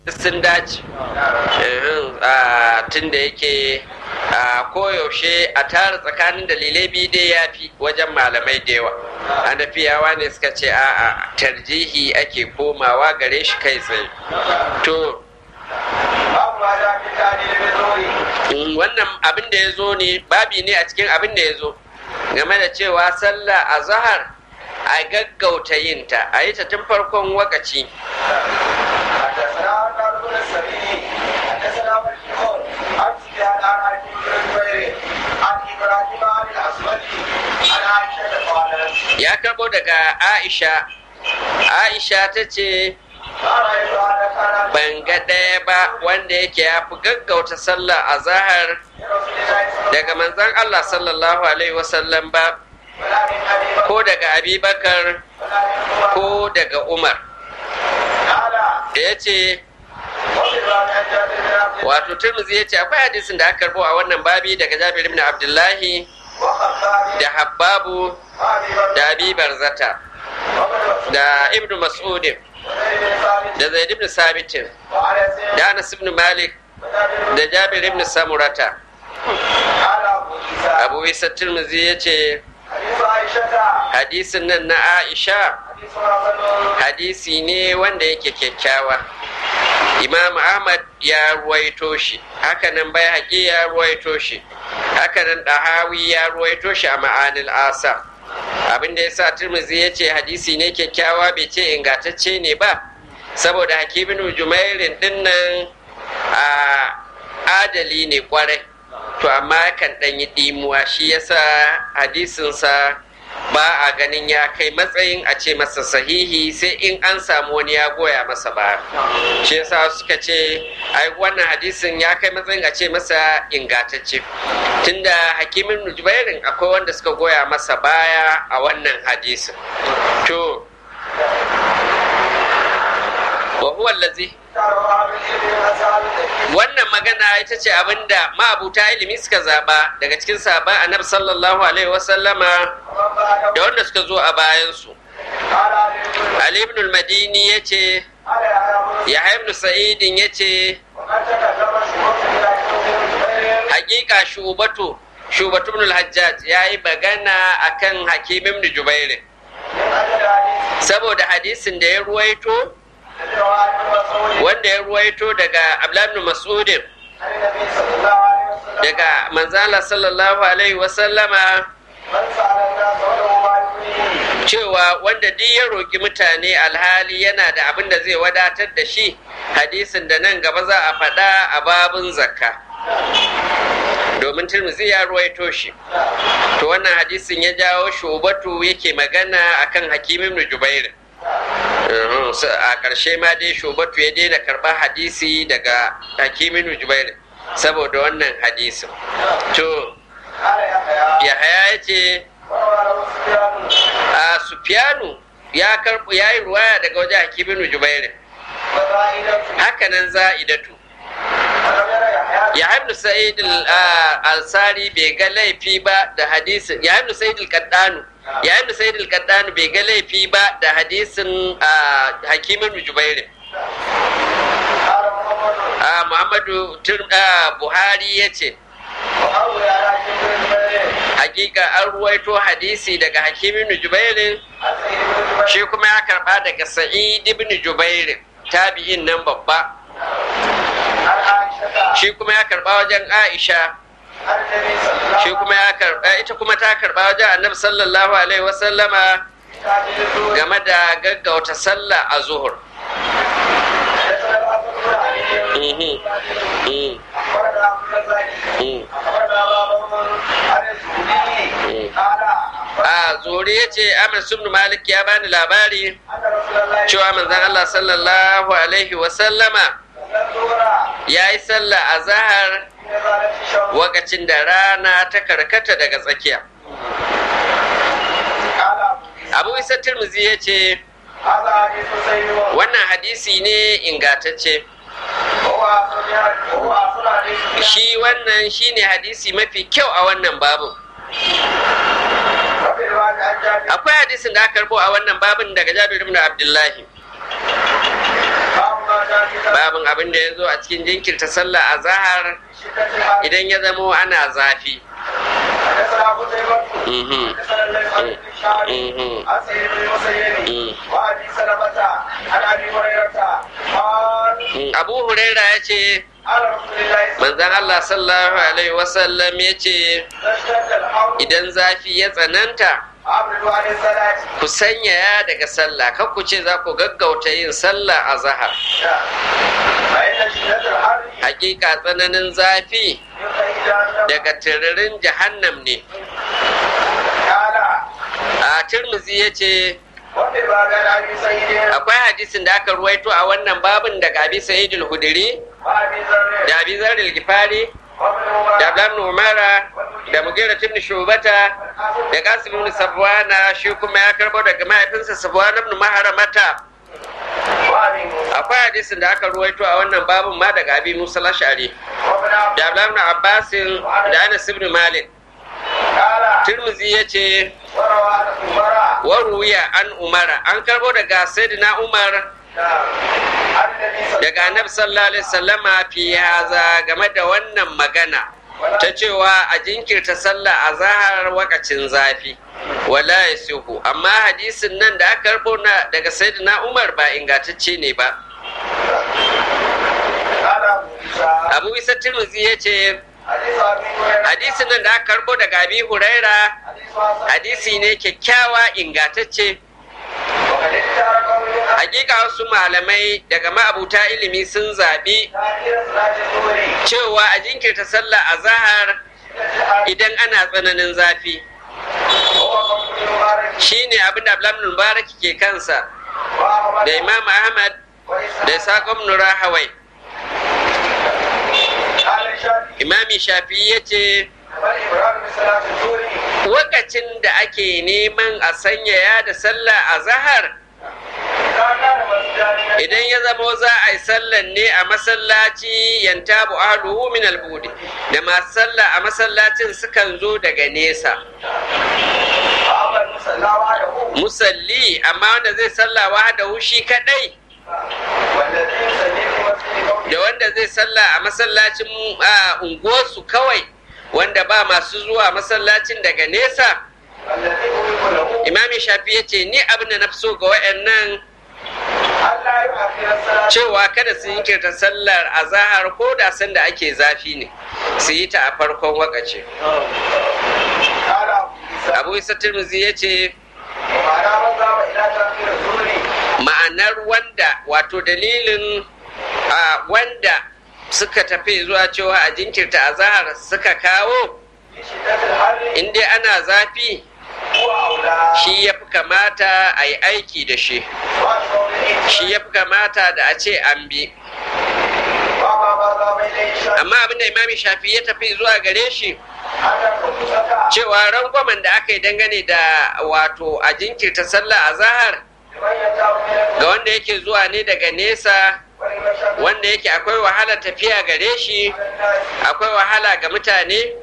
sun dace tun da yake koyaushe a tara tsakanin dalilai biyu dai ya fi wajen malamai da yawa hanafiyawa ne suka ce a tarjihi ake komawa gare shi kai tsaye to wannan abin da ya zo ne babi ne a cikin abin da ya zo game da cewa sallah a zahar a gaggauta yinta a yi ta tun farkon wakaci ya karbo daga aisha aisha ta ce ban ga ɗaya ba wanda yake ya fi gaggauta sallah a zahar daga manzan allah sallallahu alaihi wasallam ba ko daga abubakar ko daga umar da ya ce wato turmuzi ya ce akwai hadisin da aka karbo a wannan babi daga jabir ibn abdullahi da habbabu da abi barzata da ibn mas'udin da zaid ibn sabitin da anas ibn malik da jabir ibn samurata abu isa turmuzi ya ce hadisin nan na aisha hadisi ne wanda yake kyakkyawa imam ahmad ya ruwaito shi hakanan bai haƙi ya ruwaito shi hakanan ɗahawi ya ruwaito shi a ma'anil asa abin da ya sa turmuzi ya ce hadisi ne kyakkyawa bai ce ingantacce ne ba saboda hakimin jumairin dinnan a adali ne kwarai to amma kan ɗan yi ɗimuwa shi yasa hadisinsa ba a ganin ya kai matsayin a ce masa sahihi sai in an samu wani ya goya masa ba shi yasa suka ce ai wannan hadisin ya kai matsayin a ce masa ingatacce tunda hakimin nujbairin akwai wanda suka goya masa baya a wannan hadisin to wa huwa allazi wannan magana ita ce abinda ma'abuta ilimi suka zaba daga cikin sabon annabi sallallahu alaihi wasallama da wanda suka zo a bayansu ali ibn al-madini ya ce ya ibn sa'idin ya ce hakika shubatu shubatu ibn al-hajjaj ya yi magana akan hakim ibn jubairin saboda hadisin da ya ruwaito wanda ya ruwaito daga abdullahi mas'udin daga manzala sallallahu alaihi wasallama cewa wanda duk ya roƙi mutane alhali yana da abin da zai wadatar da shi hadisin da nan gaba za a faɗa a babin zakka domin turmuzi ya ruwaito shi to wannan hadisin ya jawo shubatu yake magana akan hakimin jubairin a ƙarshe ma dai shubatu ya daina karɓar hadisi daga hakimin jubair saboda wannan hadisin to yahaya ya ce a sufiyanu ya karɓu ya yi ruwaya daga wajen hakimin jubair hakanan za'idatu ya ibn sa'id al-ansari bai ga laifi ba da hadisin ya ibn sa'id al-qaddanu ya ibn sa'id al-qaddanu bai ga laifi ba da hadisin hakimin jubairin muhammadu buhari ya ce hakika an ruwaito hadisi daga hakimin jubairin shi kuma ya karba daga sa'id ibn jubairin tabi'in nan babba shi kuma ya karba wajen aisha shi kuma ya karba ita kuma ta karba wajen annabi sallallahu alaihi wasallama game da gaggauta sallah a zuhur a zuri ya ce amir subnu malik ya bani labari cewa manzan allah sallallahu alaihi wasallama ya yi sallah a zahar wakacin da rana ta karkata daga tsakiya abu isa turmuzi ya ce wannan hadisi ne ingatacce shi wannan shi ne hadisi mafi kyau a wannan babin akwai hadisin da aka karbo a wannan babin daga jabir ibn abdullahi babin abin da ya zo a cikin jinkirta sallah a zahar idan ya zamo ana zafi abu huraira ya ce manzan allah sallallahu alaihi wasallam ya ce idan zafi ya tsananta ku sanyaya daga sallah kan ku ce za ku gaggauta yin sallah a zahar hakika tsananin zafi daga tiririn jahannam ne a turmuzi ya ce akwai hadisin da aka ruwaito a wannan babin daga abi sa'idul hudiri da abi zarril gifari da ablan umara da mugira tun shubata da kasim ibn sabwana shi kuma ya karbo daga mahaifinsa sabwana ibn maharamata akwai hadisin da aka ruwaito a wannan babin ma daga abi musa lashari da ablan ibn abbasin da anas ibn malik Tirmizi ya ce, Waruya an umara, an karbo daga Sayyidina Umar daga Annabi sallallahu Alaihi wasallama fi haza game da wannan magana ta cewa a jinkirta sallah a zahar wakacin zafi. Wala ya suhu, amma hadisin nan da aka karbo daga Sayyidina Umar ba ingantacce ne ba. Abu Isa Tirmizi ya ce, hadisin nan da aka karbo daga abi huraira hadisi ne kyakkyawa ingatacce hakika wasu malamai daga ma'abuta ilimi sun zaɓi cewa a jinkirta sallah a zahar idan ana tsananin zafi shi ne abin da ablamin mubarak ke kansa da imam ahmad da sakon nura hawai imami shafi ya ce wakacin da ake neman a sanyaya da sallah a zahar idan ya zamo za a yi sallan ne a masallaci yanta bu'aluhu min albudi da masu sallah a masallacin sukan zo daga nesa musalli amma wanda zai sallah wahadahu shi kadai da wanda zai sallah a masallacin unguwarsu kawai wanda ba masu zuwa masallacin daga nesa imami shafi ya ce ni abin da na fi so ga wayannan cewa kada su yinkirta sallar a zahar ko da sanda ake zafi ne su yi ta a farkon wakace abu isa turmuzi ya ce ma'anar wanda wato dalilin a wanda suka tafi zuwa cewa a jinkirta a zahar suka kawo inda ana zafi shi ya fi kamata a yi aiki da shi shi ya fi kamata da a ce an bi amma abinda imami shafi ya tafi zuwa gare shi cewa rangwamen da aka yi dangane da wato a jinkirta sallah a zahar ga wanda yake zuwa ne daga nesa wanda yake akwai wahala tafiya gare shi akwai wahala ga mutane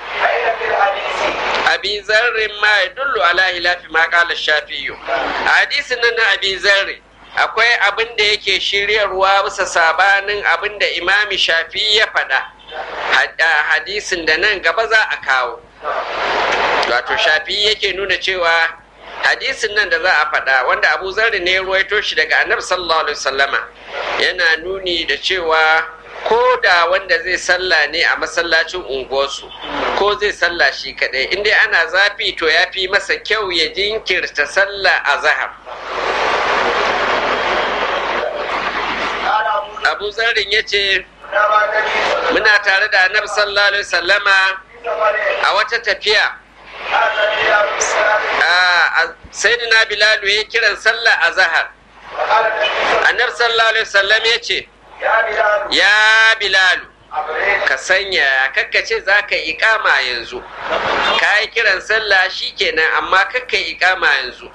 abi zarrin ma ya dullu ala hilafi ma kala shafiyu a hadisin nan na abi zarri akwai abin da yake shiryarwa bisa sabanin abin da imami shafi ya faɗa hadisin da nan gaba za a kawo wato shafi yake nuna cewa hadisin nan da za a faɗa wanda abu zarri ne ruwaito shi daga annabi sallallahu alaihi wasallama yana nuni da cewa ko da wanda zai sallah ne a masallacin unguwarsu ko zai sallah shi kadai inda ana zafi to ya fi masa kyau ya jinkirta sallah a zahar abu zarrin ya ce muna tare da annabi sallallahu alaihi wasallama a wata tafiya sayyidina bilalu ya kiran sallah a zahar annabi sallallahu alaihi wasallam ya ce ya bilalu ka sanya kakkace za ka ikama yanzu ka yi kiran sallah shi kenan amma kakka ikama yanzu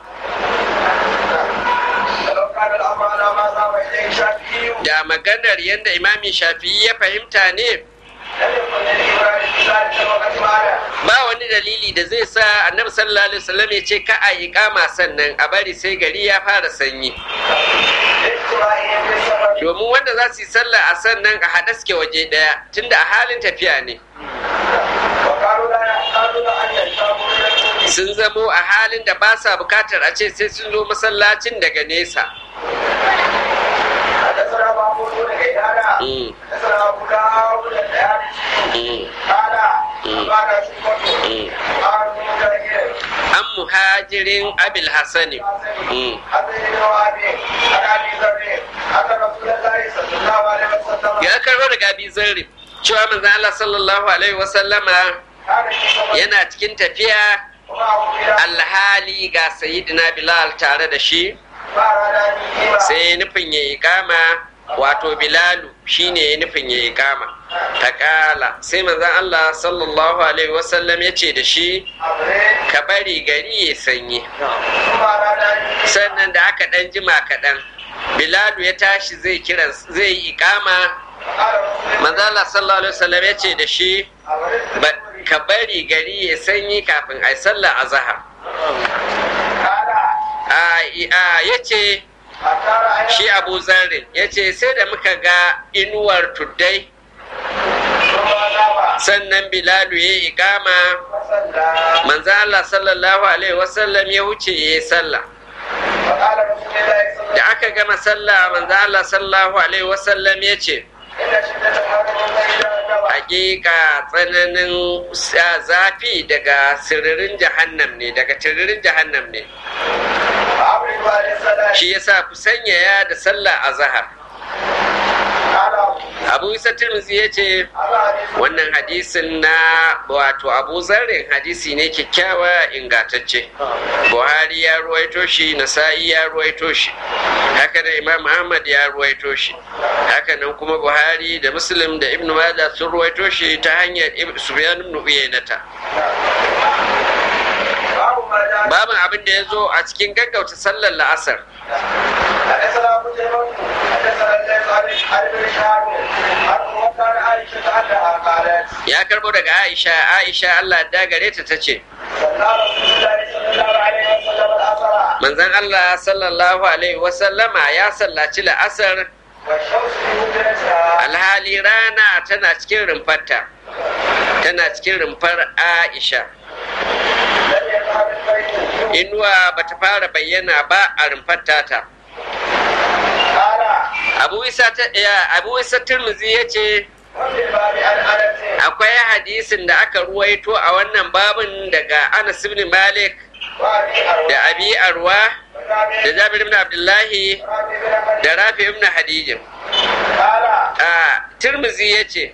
da maganar yadda imami shafi'i ya fahimta ne ba wani dalili da zai sa annabi sallallahu alaihi wasallam ya ce ka a iqama sannan a bari sai gari ya fara sanyi domin wanda za su yi sallah a sannan a haɗa suke waje ɗaya tunda a halin tafiya ne sun zamo a halin da ba sa bukatar a ce sai sun zo masallacin daga nesa an muhajirin abil hassani ya karbo daga abi zarri cewa manzan Allah sallallahu alaihi wasallama yana cikin tafiya alhali ga sayidina bilal tare da shi sai nufin ya yi kama wato bilalu shine ya nufin ya yi kama ta kala sai manzan Allah sallallahu alaihi wasallam ya ce da shi ka bari gari ya sanyi sannan da aka ɗan jima kaɗan bilalu ya tashi zai kira zai yi ikama manzan Allah sallallahu alaihi wasallam ya ce da shi ka bari gari ya sanyi kafin a yi sallah a zahar ya ce shi abu zarrin ya ce sai da muka ga inuwar tuddai sannan bilalu ya yi ikama manzan Allah sallallahu alaihi wasallam ya wuce ya yi sallah da aka gama sallah manzan Allah sallallahu alaihi wasallam ya ce hakika tsananin zafi daga siririn jahannam ne daga tiririn jahannam ne shi yasa ku sanyaya da sallah a zahar abu isa tirmizi ya ce wannan hadisin na wato abu zarrin hadisi ne kyakkyawa ingatacce buhari ya ruwaito shi nasa'i ya ruwaito shi haka da imam ahmad ya ruwaito shi haka nan kuma buhari da muslim da ibn majah sun ruwaito shi ta hanyar sufyan ibn uyaynata babin abin da ya zo a cikin gaggauta sallar la'asar ya karbo daga aisha aisha allah da gare ta ta ce manzan allah sallallahu alaihi wasallama ya sallaci la'asar alhali rana tana cikin rumfarta tana cikin rumfar aisha inuwa ba ta fara bayyana ba a rumfar tata abu isa turmuzi ya ce akwai hadisin da aka ruwaito a wannan babin daga anas ibn malik da abi arwa da jabir ibn abdullahi da rafi ibn hadijin a turmuzi ya ce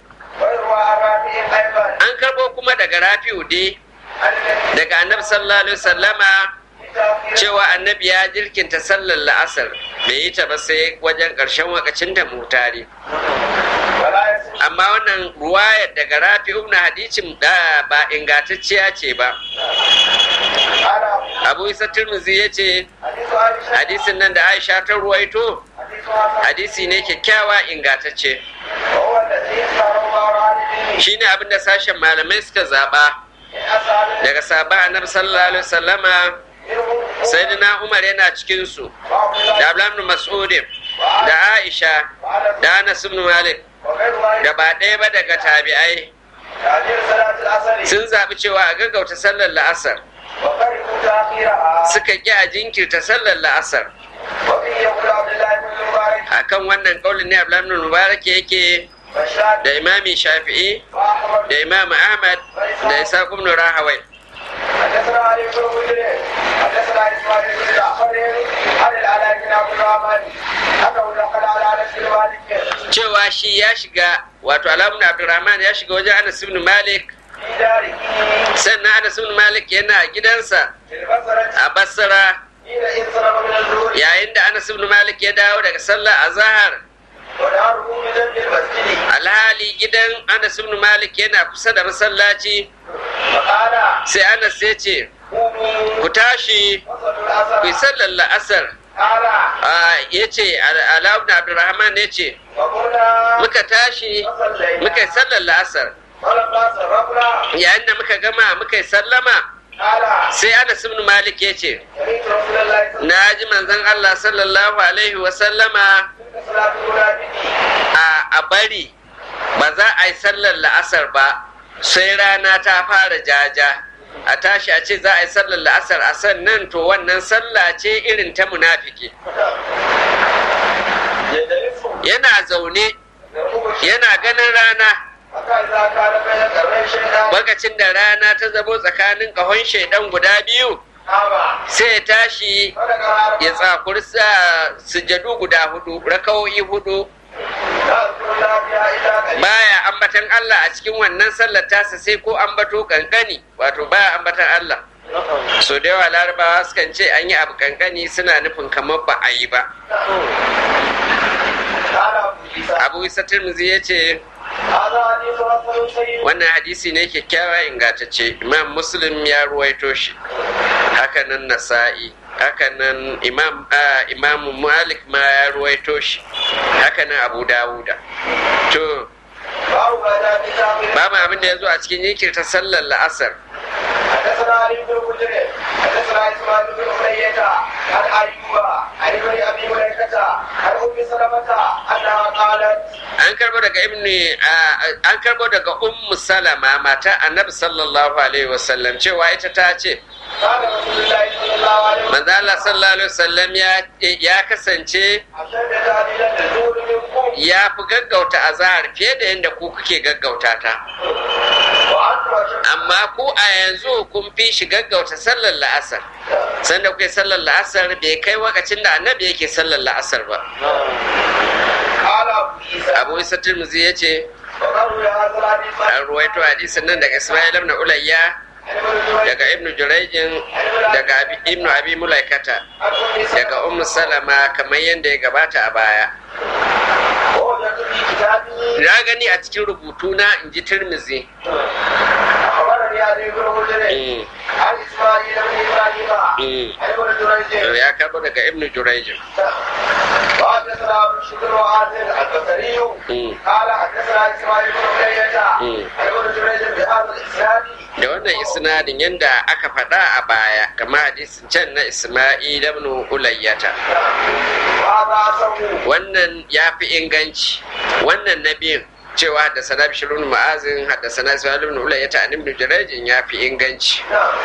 an karbo kuma daga rafi'u dai daga annabi sallallahu alaihi wasallama cewa annabi ya jirkinta sallar la'asar bai yi ta ba sai wajen ƙarshen wakacin da mutare amma wannan ruwayar daga rafi ibn hadicin da ba ingantacciya ce ba abu isa turmuzi ya ce hadisin nan da aisha ta ruwaito hadisi ne kyakkyawa ingantacce shine abin da sashen malamai suka zaba daga sabon annabi sallallahu alaihi wasallama sayyidina umar yana cikin su da abdullahi mas'udin da aisha da anas ibn malik da ba ɗaya ba daga tabi'ai sun zaɓi cewa a gaggauta sallar la'asar suka ƙi a jinkirta sallar la'asar akan wannan ƙaunin ne abdullahi mubarak yake da imami shafi'i da imam ahmad da isa ibn rahawai حدثنا علي بن مسلم حدثنا اسماعيل بن جعفر عن العلاء بن عبد الرحمن انه دخل على انس بن مالك cewa shi ya shiga wato alamun abdurrahman ya shiga wajen anas ibn malik في داره sannan anas ibn malik yana gidansa في البصرة a basra حين انصرف من الظهر yayin da anas ibn malik ya dawo daga sallah azhar وداره بجنب المسجد alhali gidan anas ibn malik yana kusa da masallaci فقال sai anas ya ce قوموا ku tashi وصلوا ku yi العصر sallar la'asar قال ya ce alamun abdurrahman ya ce وقلنا muka tashi muka yi sallar la'asar فلما صرفنا yayin da muka gama muka yi sallama sai anas ibn malik ya ce na ji manzon allah sallallahu alaihi wasallama a bari ba za a yi sallar la'asar ba sai rana ta fara jaja a tashi a ce za a yi sallar la'asar a sannan to wannan sallah ce irin ta munafiki yana zaune yana ganin rana lokacin da rana ta zamo tsakanin ƙahon shaidan guda biyu sai ya tashi ya tsakuri sujadu guda hudu rakawoyi hudu baya ambatan Allah a cikin wannan sallar tasa sai ko ambato kankani wato baya ambatan Allah so da yawa larabawa sukan ce an yi abu kankani suna nufin kamar ba a yi ba abu isa tirmizi ya ce wannan hadisi ne kyakkyawa ingantacce imam muslim ya ruwaito shi hakanan nasa'i hakanan imam imam malik ma ya ruwaito shi hakanan abu dawuda to babu abin da ya zo a cikin yinkirta sallar la'asar حدثنا علي بن مسلم حدثنا اسماعيل بن اميه عن ايوب عن ابن ابي مليكه عن ام سلمه انها قالت an karbo daga ibni an karbo daga ummu salama mata annabi sallallahu alaihi wasallam cewa ita ta ce قال رسول الله صلى الله عليه وسلم manzo Allah sallallahu alaihi wasallam ya ya kasance اشد تعديلا الزور منكم ya fi gaggauta azahar fiye da yadda ku kuke gaggauta ta وانتم اشد amma ku a yanzu kun fi shi gaggauta sallar la'asar sanda kuke sallar la'asar bai kai wakacin da annabi yake sallar la'asar ba قال ابو عيسى abu isa turmuzi ya ce وقالوا يا هذا الحديث an ruwaito hadisin nan daga ismail ibn ulayya daga ibnu jurayjin daga Abi- ibnu abi mulaikata daga ummu salama kamar yadda ya gabata a baya ووجدت في كتابه na gani a cikin rubutu na in ji turmuzi اخبرني علي بن مسلم Mm, عن اسماعيل بن ابراهيم mm. عن ابن جريج ya karbo daga ibnu jurayjin وحدثنا ابو الشكر وعاصم البصري Mm. قال حدثنا اسماعيل بن علية Mm. عن ابن جريج بهذا الاسناد da wannan isnadin yadda aka faɗa a baya kama hadisin can na isma'il ibn ulayyata وهذا اصله wannan ya fi inganci wannan na biyun cewa haddasa na bishirun ma'azin haddasa na isma'il ibn ulayyata an ibn jurayjin ya fi inganci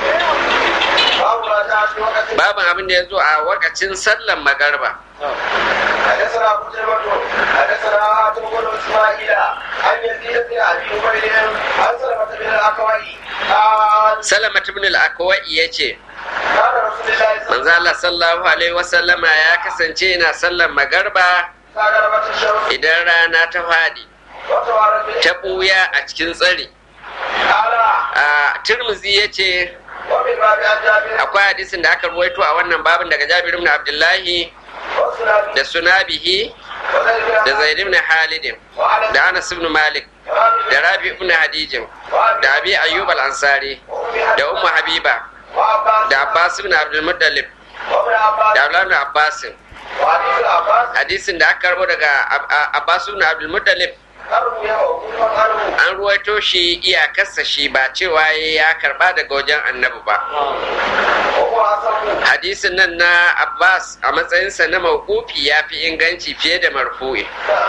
باب ما جاء في وقت babin abin da ya zo a wakacin sallan magarba حدثنا ابو جبل حدثنا هاتم بن اسماعيل عن يزيد بن ابي عبيد عن سلمة بن الاكوع قال salamat ibn al-akwai ya ce كان رسول الله صلى manzo Allah sallallahu alaihi wasallama ya kasance yana sallan magarba الله عليه الشمس idan rana ta faɗi وتوارد ta ɓuya a cikin tsari قال a turmuzi ya ce ومن باب عن جابر akwai hadisin da aka ruwaito a wannan babin daga Jabir ibn Abdullahi وسلام da Sunabihi وزيد بن da Zaid ibn Halid وعلى da Anas ibn Malik da Rabi ibn Hadijin da Abi Ayyub al-Ansari da Ummu Habiba وعباس da Abbas ibn Abdul Muttalib وابن عباس da Abdullah ibn Abbas وحديث العباس hadisin da aka karbo daga Ab- A- Abbas ibn Abdul Muttalib قالوا يا أبو عنه an ruwaito shi iyakarsa shi ba cewa ya karba daga wajen annabi ba وهو أصله hadisin nan na Abbas a matsayinsa na mawqufi ya fi inganci fiye da marfu'i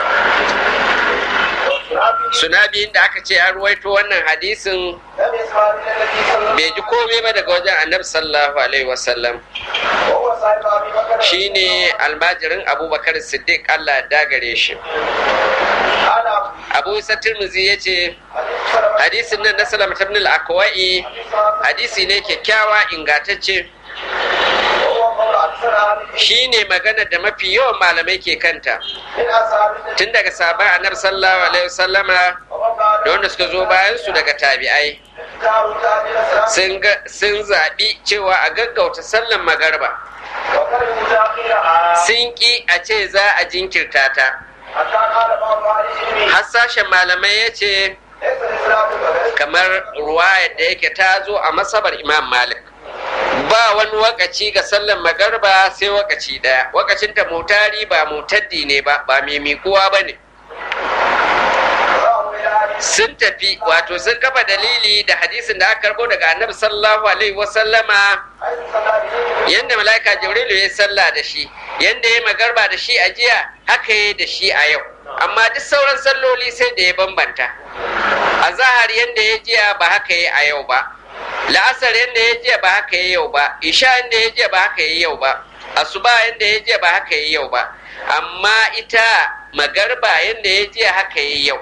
sunabi da aka ce an ruwaito wannan hadisin لم يسمع من النبي صلى الله bai ji komai ba daga wajen annabi sallallahu alaihi wasallam وهو صاحب أبي بكر shine almajirin abubakar siddiq allah ya dagare shi قال أبو abu isa tirmizi ya ce حديث سلمة hadisin nan na salama ibn al-akwai حديث حسن hadisi ne kyakkyawa ingantacce وهو قول أكثر أهل العلم shine magana da mafi yawan malamai ke kanta من أصحاب النبي tun daga sabon annabi sallallahu alaihi wasallama ومن بعد da wanda suka zo bayan su daga tabi'ai اختاروا تأجيل الصلاة sun ga sun zaɓi cewa a gaggauta sallan magarba وكرهوا تأخيرها sun ƙi a ce za a jinkirta ta حتى قال بعض أهل العلم har sashen malamai ya ce ليس الإسلام بغير kamar ruwayar da yake ta zo a masabar imam malik ba wani wakaci ga sallan magarba sai wakaci ɗaya wakacin ta mutari ba mutaddi ne ba ba mai mikuwa ba ne رواه إلى أبي sun tafi wato sun kafa dalili da hadisin da aka karbo daga annabi sallallahu alaihi wasallama yadda mala'ika jibrilu ya sallah da shi yadda ya magarba da shi a jiya haka ya da shi a yau amma duk sauran salloli sai da ya bambanta a zahar yadda ya jiya ba haka ya a yau ba la'asar yadda ya jiya ba haka ya yau ba isha yadda ya jiya ba haka ya yau ba asuba yadda ya jiya ba haka ya yau ba amma ita magarba yadda ya jiya haka ya yau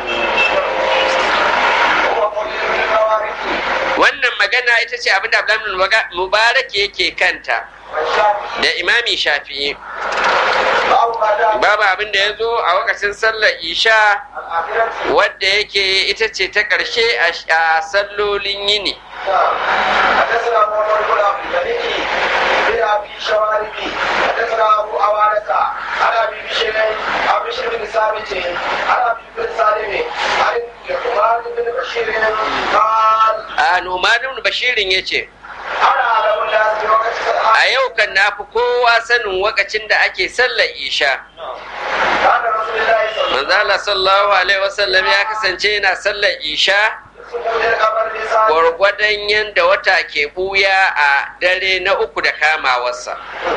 wannan magana ita ce abinda abdullahi mubarak yake kanta da imami shafi'i babu abin da ya zo a wakacin sallar isha wadda yake ita ce ta ƙarshe a sallolin yini حدثنا محمد بن عبد الملك بن ابي شوارب حدثنا ابو عوانة عن ابي بشير عن بشير بن ثابت عن ابي بن سالم عن عمر بن بشير قال a numanin bashirin ya ce انا اعلم الناس بوقت a yau kan na fi kowa sanin wakacin da ake sallar isha كان رسول الله صلى الله manzo Allah sallallahu alaihi wasallam ya kasance yana sallar isha عليه وسلم القمر بساعة gwargwadon yadda wata ke buya a dare na uku da kamawarsa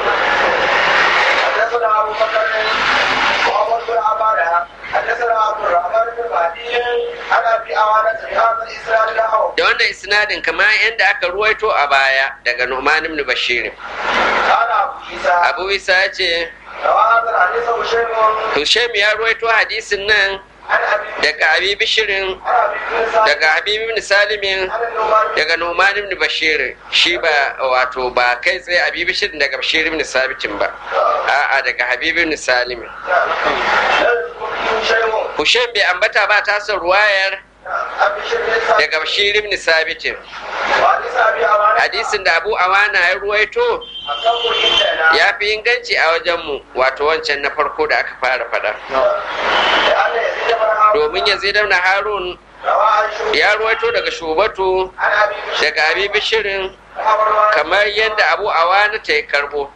حدثنا ابو بكر محمد بن عباده حدثنا عبد الرحمن بن مهدي عن ابي عوانة بهذا الاسناد له da wannan isnadin kamar yadda aka ruwaito a baya daga Nu'man ibn Bashir قال ابو عيسى Abu Isa ya ce روى هذا الحديث هشام Hushaim ya ruwaito hadisin nan عن ابي daga Abi Bishirin عن ابي بن سعد daga Habib ibn Salimin عن النعمان daga Nu'man ibn Bashir shi ba wato ba kai tsaye Abi Bishirin daga Bashir ibn Sabitin ba a'a daga Habib ibn Salimin لا يذكر فيه شيء Hushaim bai ambata ba tasar ruwayar ابي شر daga Bashir ibn Sabitin وحديث ابي عوانة hadisin da Abu Awana ya ruwaito اصبر عندنا ya fi inganci a wajenmu wato wancan na farko da aka fara faɗa لان يزيد بن هارون domin ya zai na harun روى عن شعبة ya ruwaito daga shubatu عن ابي بشر daga abi bishirin خبر kamar yadda abu awana ta yi karbo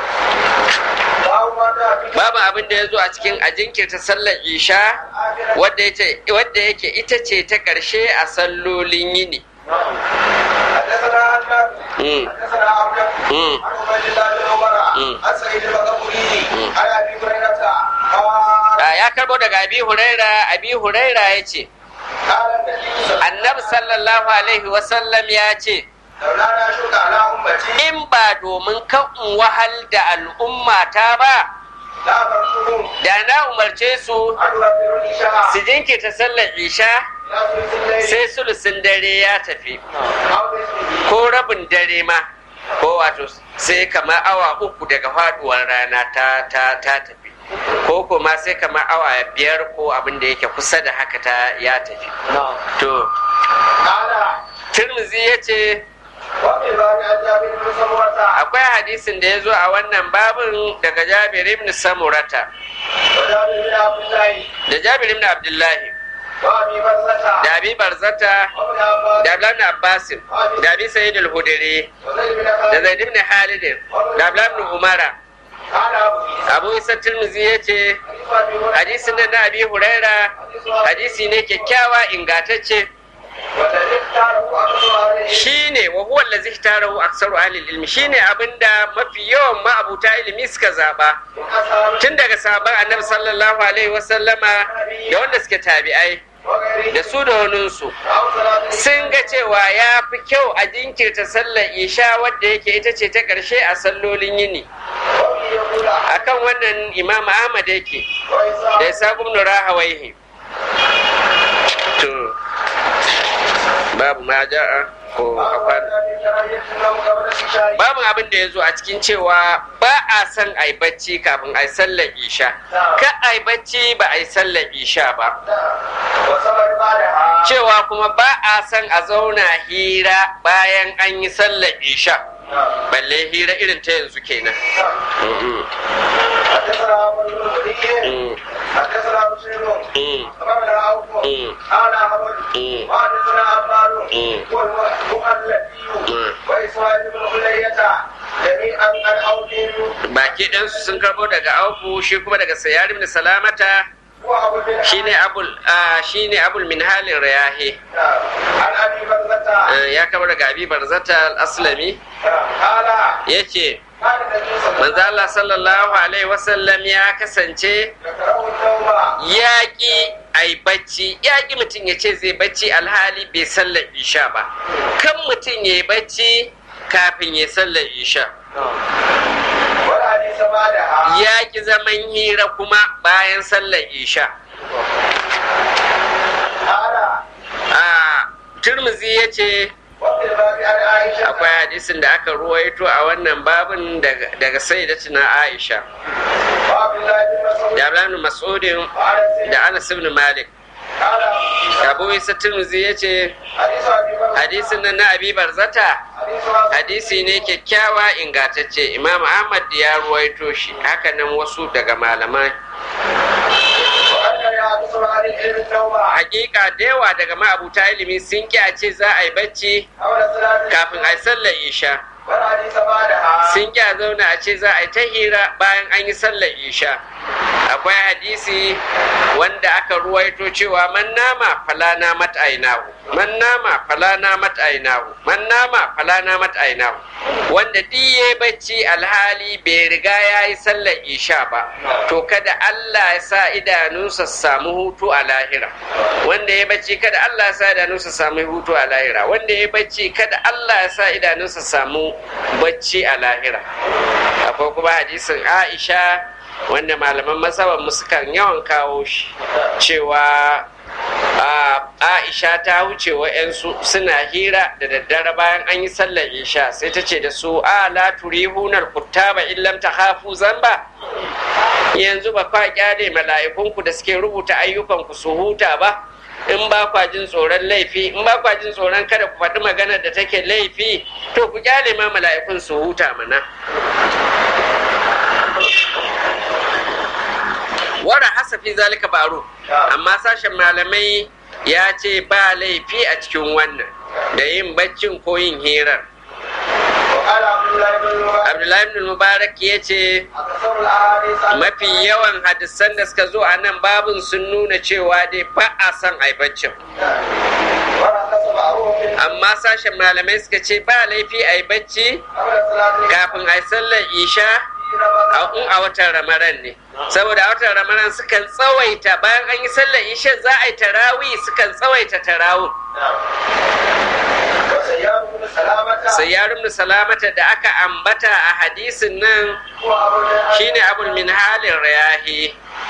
باب ما جاء في babu abin da ya zo a cikin a jinkirta sallar isha wadda ita- wadda yake ita ce ta ƙarshe a sallolin yini حدثنا عن Mm. حدثنا عبد Mm. عن عبيد الله بن عمر Mm. عن سعيد المقبولي عن ابي هريره قال Ah, ya karbo daga abi huraira abi huraira ya ce قال النبي صلى الله عليه annabi sallallahu alaihi wasallam ya ce لولا لا اشق على امتي in ba domin kan in wahal da al'ummata ba لا امرتهم da na umarce su ان يوفروا العشاء su jinkirta sallar isha الى ثلث الليل sai sulusin dare ya tafi او نصفه ko rabin dare ma ko wato sai kamar awa uku daga faduwar rana ta ta ta tafi ko kuma sai kamar awa biyar ko abin da yake kusa da haka ta ya tafi to قال turmuzi ya ce وفي باب عن جابر بن سمرة akwai hadisin da ya zo a wannan babin daga jabir ibn samurata وجابر بن عبد الله da jabir ibn abdullahi وابي برزة da abi barzata وابن عباس da abdullahi ibn abbasin da abi sayyid al-hudri وزيد بن da خالد zaid ibn halid da abdullahi ibn umara قال ابو عيسى abu isa tirmizi ya ce حديث ابي هريره hadisin nan na abi huraira hadisi ne kyakkyawa ingantacce والذي اختاره اكثر اهل العلم shine wa huwa allazi ihtarahu aktsaru ahli ilmi shine abinda mafi yawan ma'abuta ilimi suka zaba من اصحاب tun daga sahabban annabi sallallahu alaihi wasallama da wanda suke tabi'ai وغيره da su da waninsu او صلاه sun ga cewa ya fi kyau a jinkirta sallar isha wadda yake ita ce ta ƙarshe a sallolin yini وفي يقول akan wannan imam ahmad yake da وإسحاق ya sa gumnu rahawaihi to babu ma ja'a ko akwai babu abin da ya zo a cikin cewa ba a son a yi bacci kafin a yi sallar isha ka a yi bacci ba a yi sallar isha ba وصبر بعدها cewa kuma ba a son a zauna hira bayan an yi sallar isha balle hira irin ta yanzu kenan Mm, حدثنا عمرو بن وليد mm, حدثنا بشير mm, أخبرنا عوف Mm. قال أحمد Mm. وحدثنا عباد Mm. والمؤلفي Mm. وإسماعيل بن علية جميعا عن عوف baki ɗansu sun karɓo daga auku shi kuma daga sayar ibn salamata shine abul shine abul minhalin rayahi ya kama daga abi barzata al-aslami yace manzo Allah sallallahu alaihi wasallam ya kasance yaƙi ai bacci yaƙi mutum ya ce zai bacci alhali bai sallar isha ba kan mutum ya yi bacci kafin ya sallar isha yaƙi zaman hira kuma bayan sallar isha a turmuzi ya ce akwai hadisin da aka ruwaito a wannan babin daga sai da tuna aisha da abdullahi mas'udin da anas ibn malik abu isa turmuzi ya ce hadisin nan na abi barzata hadisi ne kyakkyawa ingantacce imam ahmad ya ruwaito shi hakanan wasu daga malamai hakika da yawa daga ma'abuta ilimi sun ki a ce za a yi bacci kafin a yi sallar isha sun ki a zauna a ce za a yi ta hira bayan an yi sallar isha akwai hadisi wanda aka ruwaito cewa man nama fala na mat'ainahu man nama fala na mat'ainahu man nama fala na mat'ainahu wanda duk ya bacci alhali bai riga ya yi sallar isha ba to kada Allah ya sa idanunsa samu hutu a lahira wanda ya bacci kada Allah ya sa idanunsa samu hutu a lahira wanda ya bacci kada Allah ya sa idanunsa samu bacci a lahira akwai kuma hadisin Aisha wanda malaman masaban sukan yawan kawo shi cewa aisha ta wuce wa'yansu suna hira da daddare bayan an yi sallar isha sai ta ce da su a la turihunar kuttaba illam ta hafu zamba yanzu ba kwa kyale mala'ikunku da suke rubuta ayyukanku su huta ba in ba kwa jin tsoron laifi in ba kwa jin tsoron kada ku faɗi maganar da take laifi to ku kyale ma mala'ikun su huta mana wara hasafi zalika baro amma sashen malamai ya ce ba laifi a cikin wannan da yin baccin ko yin hirar abdullahi ibn mubarak ya ce mafi yawan hadisan da suka zo a nan babin sun nuna cewa dai ba a son a baccin amma sashen malamai suka ce ba laifi a yi bacci kafin a yi sallar isha in a watan ramaran ne saboda a watan ramaran sukan tsawaita bayan an yi sallar isha za a yi tarawi sukan tsawaita tarawun sayyarun salamata da aka ambata a hadisin nan shine abul min halin rayahi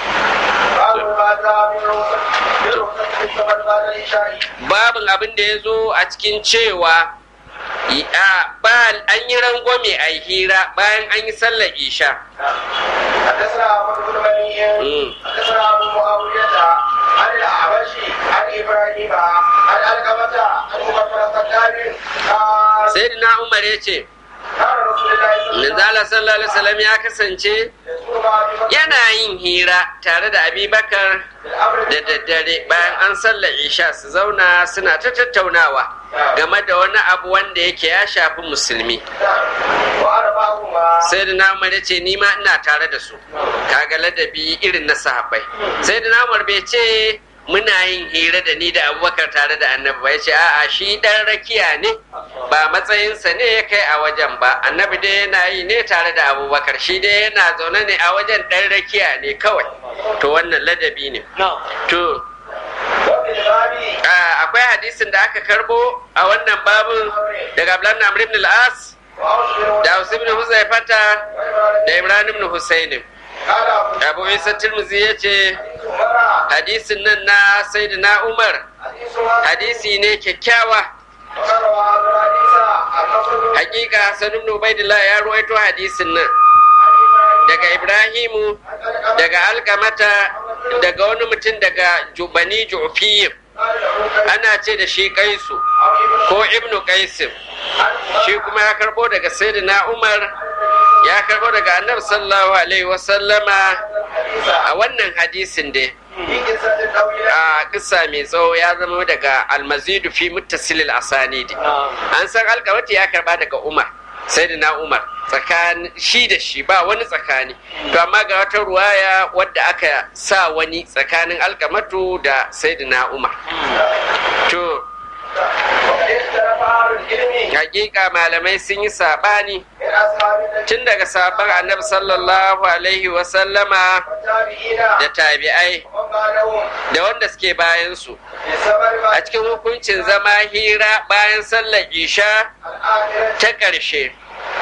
babin abin da ya zo a cikin cewa ba an yi rangwame a hira bayan an yi sallar isha حدثنا عمر بن مني حدثنا ابو معاويه عن الاعمش عن ابراهيم عن القمه عن مغفر الخطاب قال sayyidina umar ya ce كان رسول الله صلى الله manzala sallallahu alaihi wasallam ya kasance عليه وسلم yana yin hira tare da abubakar da daddare bayan an sallar isha su zauna suna ta tattaunawa game da wani abu wanda yake ya shafi musulmi وانا معهما sai da namar ya ce ni ma ina tare da su kaga ladabi irin na sahabbai sai da namar bai ce muna yin hira da ni da abubakar tare da annabi ba ya ce a'a shi dan rakiya ne ba matsayinsa ne ya kai a wajen ba annabi dai yana yi ne tare da abubakar shi dai yana zaune ne a wajen dan rakiya ne kawai to wannan ladabi ne to وفي الباب ah, akwai hadisin da aka karbo a wannan babin daga Abdullahi Amr ibn al-As وأوس بن da Aus ibn Huzaifata da Imran ibn Husayn قال ابو Abu Isa Tirmidhi yace عمر hadisin nan na Sayyidina Umar حديث هذا hadisi ne kyakkyawa وقال وهذا الحديث النصر بن hakika Hassan ibn Ubaidillah ya ruwaito hadisin nan daga Ibrahimu daga Alkamata daga wani mutum daga Jubani Ju'fiyim ana ce da shi Kaisu ko Ibnu Qaisim shi kuma ya karbo daga Sayyidina Umar ya karbo daga Annabi sallallahu alaihi wasallama a wannan hadisin dai a kissa mai tsawo ya zama daga almazidu fi muttasilil asanidi an san alkamati ya karba daga umar sai na umar tsakanin shi da shi ba wani tsakani to amma ga wata ruwaya wadda aka sa wani tsakanin alkamatu da sayyidina umar to hakika malamai sun yi sabani tun daga sabon annabi sallallahu alaihi wasallama da tabi'ai da wanda suke bayansu a cikin hukuncin zama hira bayan sallar isha ta ƙarshe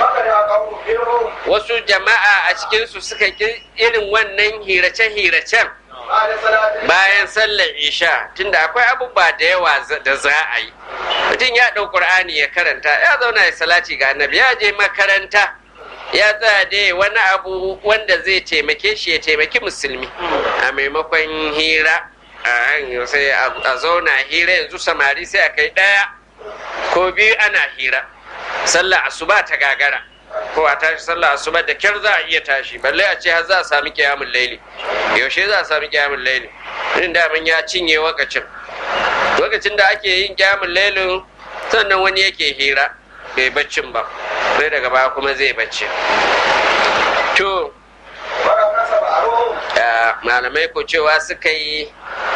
wasu jama'a a cikinsu suka ƙi irin wannan hirace-hiracen bayan sallar isha tunda akwai abubuwa da yawa da za a yi mutum ya ɗau ƙur'ani ya karanta ya zauna ya salati ga annabi ya je makaranta ya tsaya da wani abu wanda zai taimake shi ya taimaki musulmi a maimakon hira sai a zauna hira yanzu samari sai a kai ɗaya ko biyu ana hira sallah asuba ta gagara ko a tashi sallah asuba da kyar za a iya tashi balle a ce har za a sami kiyamun laili yaushe za a sami kiyamun laili irin daman ya cinye wakacin lokacin da ake yin kiyamun lailin sannan wani yake hira bai baccin ba sai daga baya kuma zai bacci to malamai ko cewa suka yi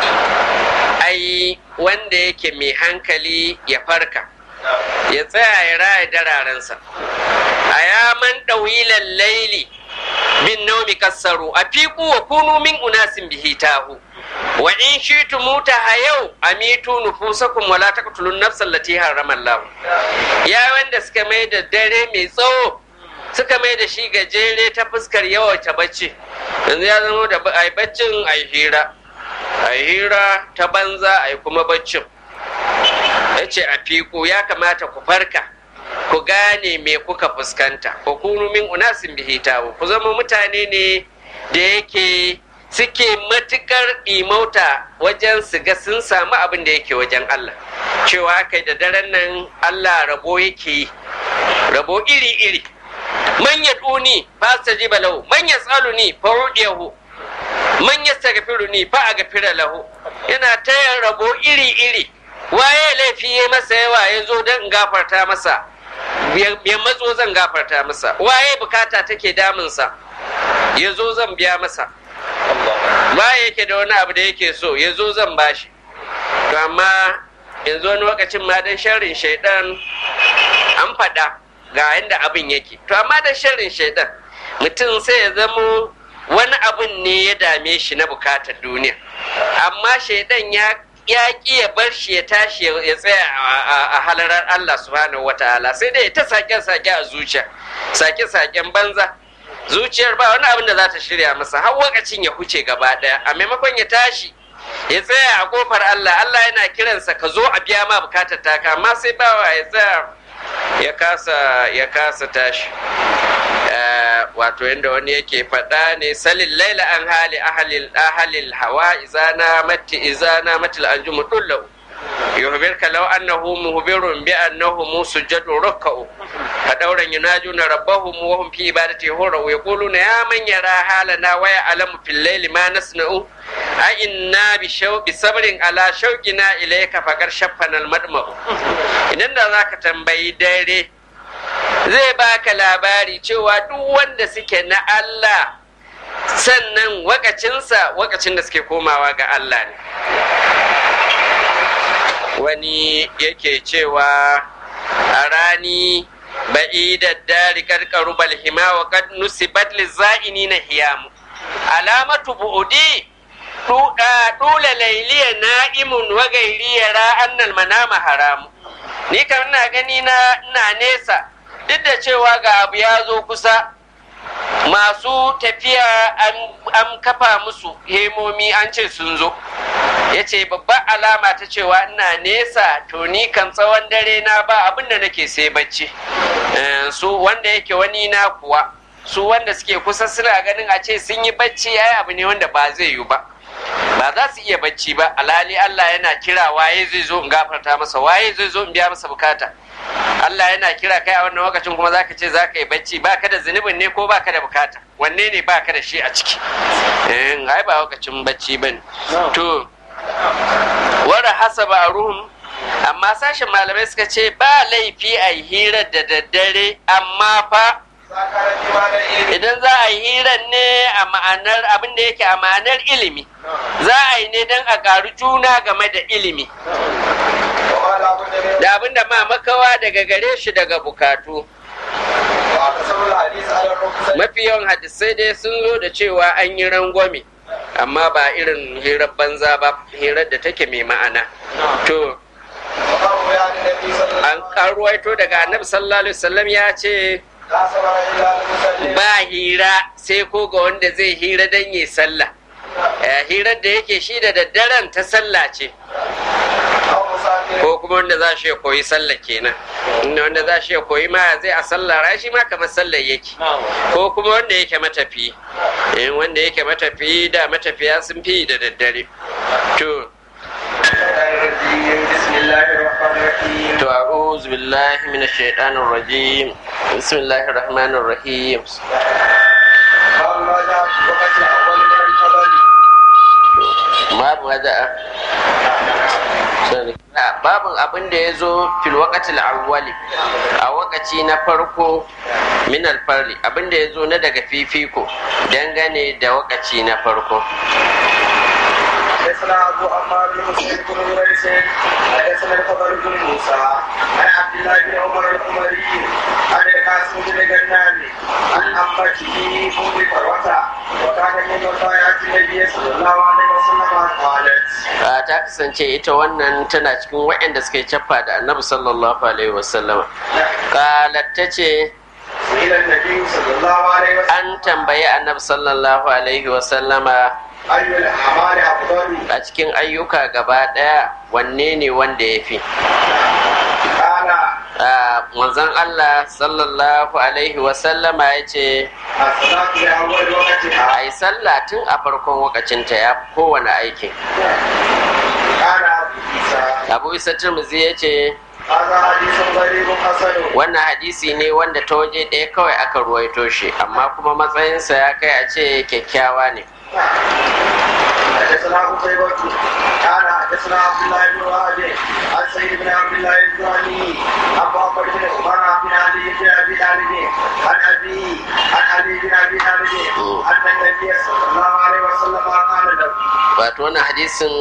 ai wanda yake mai hankali ya farka ya tsaya ya raya dararensa a yaman ɗawilan laili bin naumi kassaru a fiku wa kunu min unasin bihi tahu wa in shitu muta hayau amitu nufusakum wala taqtulun nafsal lati harrama Allah ya wanda suka mai da dare mai tsawo suka mai da shi gajere ta fuskar yawaita bacci yanzu ya zama da ai baccin ai hira ai hira ta banza ai kuma baccin ya ce a fiku ya kamata ku farka ku gane me kuka fuskanta ku kunu min unasin bihi tawo ku zama mutane ne da yake suke matukar imauta wajen su ga sun samu abin da yake wajen Allah cewa kai da daren nan Allah rabo yake yi rabo iri-iri man ya duni fa stajiba lahu man ya tsaluni fa rudiyahu man ya ni fa a gafira lahu yana tayar rabo iri-iri waye laifi ya masa yawa ya zo don gafarta masa ya matso zan gafarta masa waye bukata take damunsa ya zo zan biya masa waye yake da wani abu da yake so ya zo zan bashi to amma yanzu wani lokacin ma dan sharrin shaidan an faɗa ga yadda abin yake to amma dan sharrin shaidan mutum sai ya zamo wani abin ne ya dame shi na bukatar duniya amma shaidan ya ya ƙi ya bar shi ya tashi ya tsaya a halarar Allah subhanahu wa ta'ala sai dai ta sake-sake a zuciya sake-saken banza zuciyar ba wani abin da za ta shirya masa har wakacin ya huce gaba ɗaya a maimakon ya tashi ya tsaya a kofar Allah Allah yana kiransa ka zo a biya ma bukatar taka amma sai bawa ya tsaya ya kasa ya kasa tashi wato yadda wani yake faɗa ne salin laila an hali ahalil ahalil hawa izana mati izana matil anjumu dullau yuhbir ka law annahu muhbirun bi annahu musujjadu rukka'u ka dauran yunajuna rabbahum wa hum fi ibadati hurra yaquluna ya man yara halana wa ya'lamu fil layli ma nasna'u a inna bi shaw bi sabrin ala shawqina ilayka faqar shaffana al madma'u idan da zaka tambayi dare zai baka labari cewa duk wanda suke na Allah sannan wakacinsa wakacin da suke komawa ga Allah ne wani yake cewa a rani ba'idar dari karkaru balhima wa kad nusibat liza'ini na hiyamu alamatu bu'udi dula lailiya na'imun wa gairiya ra'annal manama haramu ni kam ina gani na ina nesa duk da cewa ga abu ya zo kusa masu tafiya an kafa musu hemomi an ce sun zo ya ce babban alama ta cewa ina nesa to ni kan tsawon dare na ba abin da nake sai bacci su wanda yake wani na kuwa su wanda suke kusa suna ganin a ce sun yi bacci ya abu ne wanda ba zai yi ba ba za su iya bacci ba alhali Allah yana kira waye zai zo in gafarta masa waye zai zo in biya masa bukata Allah yana kira kai a wannan lokacin kuma zaka ce zaka yi bacci baka da zunubin ne ko baka da bukata wanne ne baka da shi a ciki eh ai ba lokacin bacci bane to wara hasaba ruhum amma sashen malamai suka ce ba laifi a hirar da daddare amma fa idan za a yi hiran ne a ma'anar abin da yake a ma'anar ilimi za a yi ne don a ƙaru juna game da ilimi da abin da ma makawa daga gare shi daga bukatu mafi yawan hadisai dai sun zo da cewa an yi rangwame amma ba irin hirar banza ba hirar da take mai ma'ana to an karuwaito daga annabi sallallahu alaihi wasallam ya ce ba hira sai ko ga wanda zai hira don yi sallah hirar da yake shi da daddaren ta sallah ce ko kuma wanda za shi ya koyi sallah kenan inda wanda za shi ya koyi ma zai a sallah shi ma kamar sallah yake ko kuma wanda yake matafi in wanda yake matafi da matafiya sun fi da daddare to to a'udhu billahi minash shaitanir rajim bismillahir rahmanir rahim babu wada'a babin abin da ya zo fil waqatil awwali a wakaci na farko min alfarri abin da ya zo na daga fifiko dangane da wakaci na farko حدثنا ابو عمار بن مسلم بن مريس حدثنا الخبر بن موسى عن عبد الله بن عمر العمري عن القاسم بن غنام عن امته ام فروه وكان من وصايات النبي صلى الله عليه وسلم قالت ta kasance ita wannan tana cikin waɗanda suka yi cappa da annabi sallallahu alaihi wasallam qalat ta ce an tambayi annabi sallallahu alaihi wasallama a cikin ayyuka gaba ɗaya wanne ne wanda ya fi manzon Allah sallallahu alaihi wasallama ya ce a yi sallah tun a farkon wakacinta ya fi kowane aikin abu isa turmuzi ya ce wannan hadisi ne wanda ta waje ɗaya kawai aka ruwaito shi amma kuma matsayinsa ya kai a ce kyakkyawa ne حدثنا قتيبة قال حدثنا عبد الله بن وهب عن سيد بن عبد الله الجهني عن محمد بن عمر بن علي بن ابي طالب عن ابي عن علي بن ابي طالب ان النبي صلى الله عليه وسلم قال له wato wannan hadisin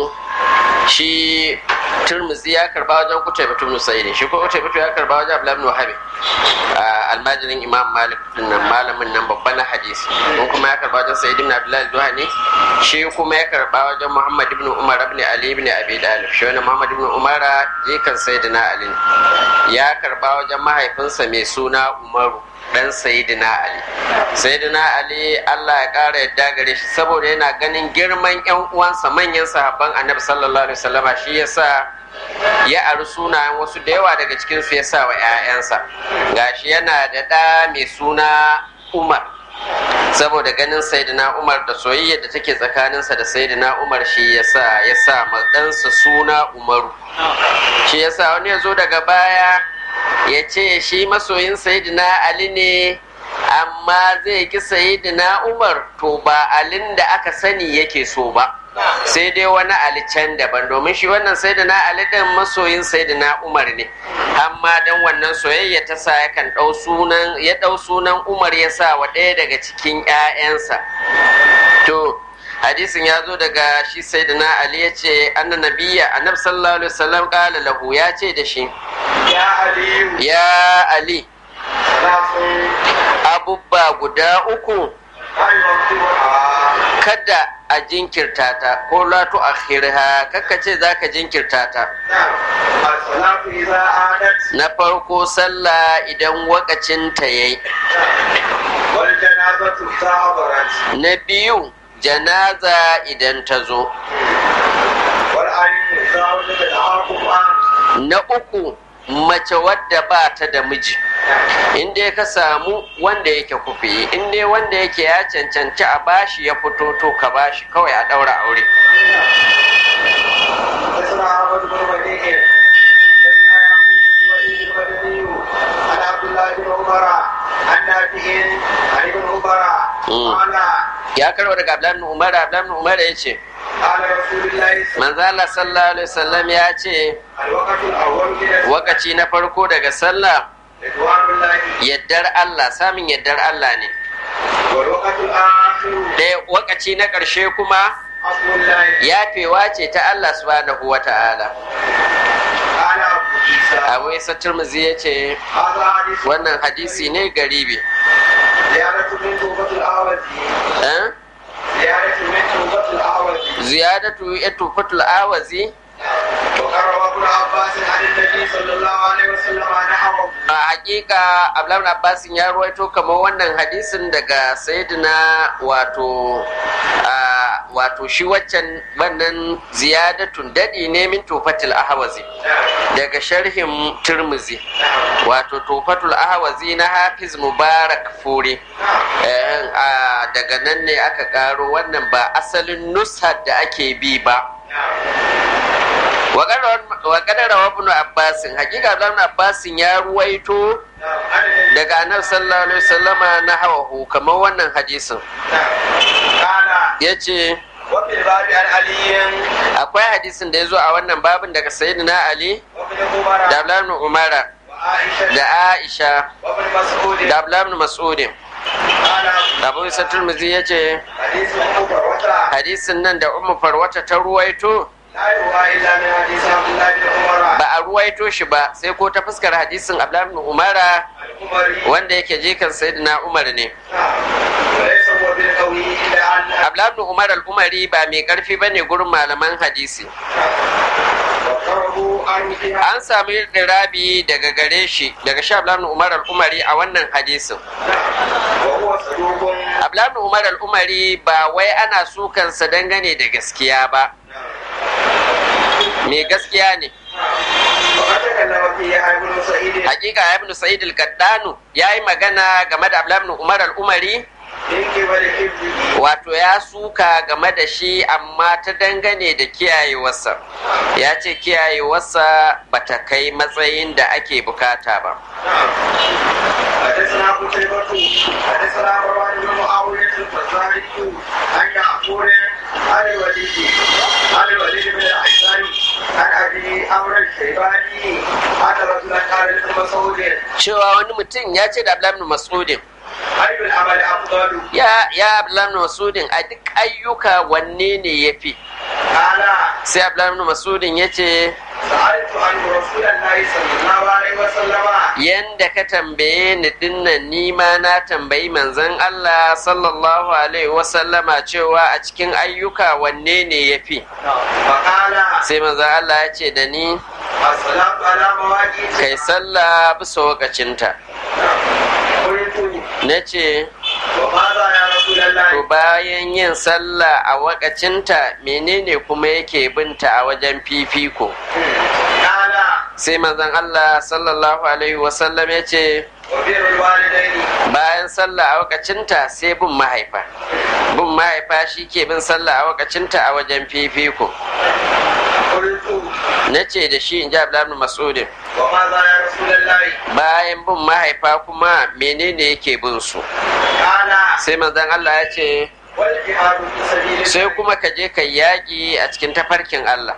shi turmuzi ya karba wajen kutai batu musaidi shi ko kutai batu ya karba wajen abdullahi ibn wahabi almajirin imam malik nan malamin nan babban na hadisi ko kuma ya karba wajen sa'id ibn abdullahi zuhani shi kuma ya karba wajen muhammad ibn umar ibn ali ibn abi dalib shi wani muhammad ibn umar jikan sayyidina ali ya karba wajen mahaifinsa mai suna umaru dan sayidina ali sayidina ali allah ya kara yadda gare shi saboda yana ganin girman yan uwansa manyan sahabban annabi sallallahu alaihi wasallama shi yasa ya ari sunayen wasu da yawa daga cikin su yasa wa 'ya'yansa gashi yana da ɗa mai suna umar saboda ganin saidina umar da soyayya da take tsakaninsa da saidina umar shi yasa ya sa ɗansa suna umaru shi yasa wani ya zo daga baya ya ce shi masoyin sayidina ali ne amma zai ki sayidina umar to ba alin da aka sani yake so ba sai dai wani ali can daban domin shi wannan sayidina ali din masoyin sayidina umar ne amma dan wannan soyayya ta sa yakan ɗau sunan ya ɗau sunan umar ya sa wa ɗaya daga cikin 'ya'yansa to hadisin ya zo daga shi sayyidina ali ya ce anna nabiyya annab sallallahu alaihi wasallam qala lahu ya ce da shi ya aliyu ya ali salafun abubba guda uku ayyuka kada a jinkirta ta ko la tu akhirha kakka ce zaka jinkirta ta as-salatu idza adat na farko sallah idan wakacin ta yayi wal janazatu ta'abarat na biyu janaza idan ta zo wal ayyu zawjatu al-aquman na uku mace wadda ba ta da miji in dai ka samu wanda yake kufi in dai wanda yake ya cancanci a bashi ya fito to ka bashi kawai a ɗaura aure حدثنا احمد بن وديع حدثنا يعقوب بن وليد المدني عن عبد الله بن عمر عن نافع عن ابن عمر مم. قال ya karwa daga Abdullahi ibn Umar Abdullahi ibn Umar ya ce قال رسول الله صلى manzo Allah sallallahu alaihi wasallam ya ce الوقت الاول من الصلاة wakaci na farko daga sallah yaddar Allah samun yaddar Allah ne ɗaya wakaci na ƙarshe kuma yafewa ce ta Allah subhanahu wa ta'ala abu isa turmuzi ya ce wannan hadisi ne garibi ziyadatu ya tufatul awazi a hakika abdullahi abbasin ya ruwaito kamar wannan hadisin daga sayyidina wato wato shi waccan wannan ziyadatun dadi ne min tufatul ahwazi daga sharhin turmuzi wato tufatul ahwazi na hafiz mubarak fure daga nan ne aka karo wannan ba asalin nushar da ake bi ba wa kadara wa ibn abbasin hakika ibn abbasin ya ruwaito daga annabi sallallahu alaihi wasallama na hawahu kamar wannan hadisin yace akwai hadisin da ya zo a wannan babin daga sayyidina ali da abdullahi umara da aisha da abdullahi mas'udin abu isa turmizi ya ce hadisin nan da umu farwata ta ruwaito ba a ruwaito shi ba sai ko ta fuskar hadisin abdullahi umara wanda yake jikan sayyidina umar ne abdullahi umar al-umari ba mai karfi ba ne gurin malaman hadisi an sami rabi daga gare shi daga sha abdullahi umar al-umari a wannan hadisin abdullahi umar al-umari ba wai ana sukansa dangane da gaskiya ba mai gaskiya ne hakika ibn sa'id al-qaddanu ya yi magana game da abdullahi umar al-umari wato ya suka game da shi amma ta dangane da kiyayewarsa ya ce kiyayewarsa ba ta kai matsayin da ake bukata ba حدثنا قتيبة حدثنا مروان بن معاوية الفزاري عن يعقوب عن الوليد عن الوليد بن الأحسن عن أبي عمرو الشيباني أن رجلا قال لابن مسعود cewa wani mutum ya ce da Abdullahi Mas'udin أي العمل أفضل؟ ya ya Abdullahi Mas'udin a duk ayyuka wanne ne yafi قال sai Abdullahi Mas'udin ya ce سألت عنه رسول الله صلى الله عليه وسلم yanda ka tambaye ni dinnan ni ma na tambayi manzon Allah sallallahu alaihi wasallama cewa a cikin ayyuka wanne ne yafi فقال sai manzon Allah ya ce da ni الصلاة على مواقيت kai sallah bisa wakacinta قلت na ce وماذا يا رسول الله to bayan yin sallah a wakacinta menene kuma yake binta a wajen fifiko قال sai manzon Allah sallallahu alaihi wasallam ya ce وبر الوالدين bayan sallah a wakacinta sai bin mahaifa bin mahaifa shi ke bin sallah a wakacinta a wajen fifiko قلت na ce da shi in ji abdullahi masudin وماذا يا رسول الله bayan bin mahaifa kuma menene yake bin su قال sai manzon Allah ya ce والجهاد في سبيل الله sai kuma ka je ka yaƙi a cikin tafarkin Allah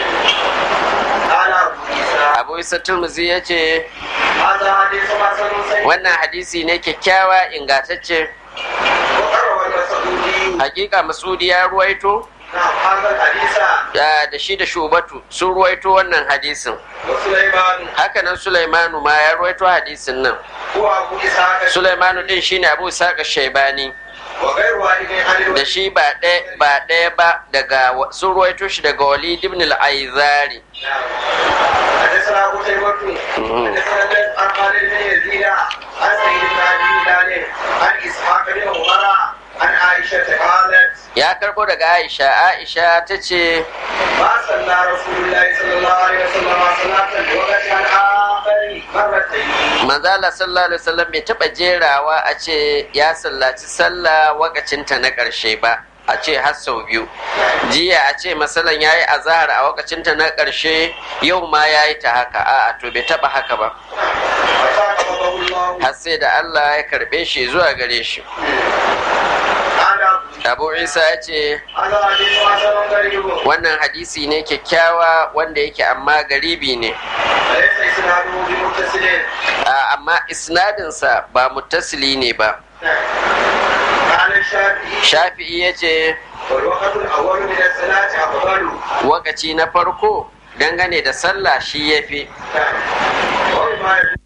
قال أبو عيسى abu isa turmuzi ya ce هذا حديث حسن صحيح wannan hadisi ne kyakkyawa ingantacce وقرأ المسعودي hakika masudi ya ruwaito نعم هذا الحديث da da shi da shubatu sun ruwaito wannan hadisin وسليمان hakanan sulaimanu ma ya ruwaito hadisin nan هو أبو إسحاق sulaimanu din shine abu saka shaibani وغير واحد عن da الوليد shi ba ɗaya ba ɗaya ba daga wa- sun ruwaito shi daga walid ibn al-aizari نعم حدثنا قتيبة حدثنا الليث عن خالد بن يزيد عن سعيد بن أبي هلال عن إسحاق بن عمر عن عائشة قالت ya karbo daga aisha aisha ta ce ما صلى رسول الله صلى الله عليه وسلم صلاة الوقت الآخر مرتين manzala sallallahu alaihi wasallam bai taba jerawa a ce ya sallaci sallah wakacinta na ƙarshe ba a ce har sau biyu jiya a ce masalan yayi azahar a wakacinta na ƙarshe yau ma yayi ta haka a'a to bai taba haka ba وساقطه الله har sai da Allah ya karbe shi zuwa gare shi قال abu isa ya ce هذا حديث حسن غريب wannan hadisi ne kyakkyawa wanda yake amma garibi ne وليس إسناده بمتصل a amma isnadinsa ba muttasili ne ba قال الشافعي shafi'i ya ce والوقت الأول من الصلاة أفضل wakaci na farko dangane da sallah shi ya fi وبما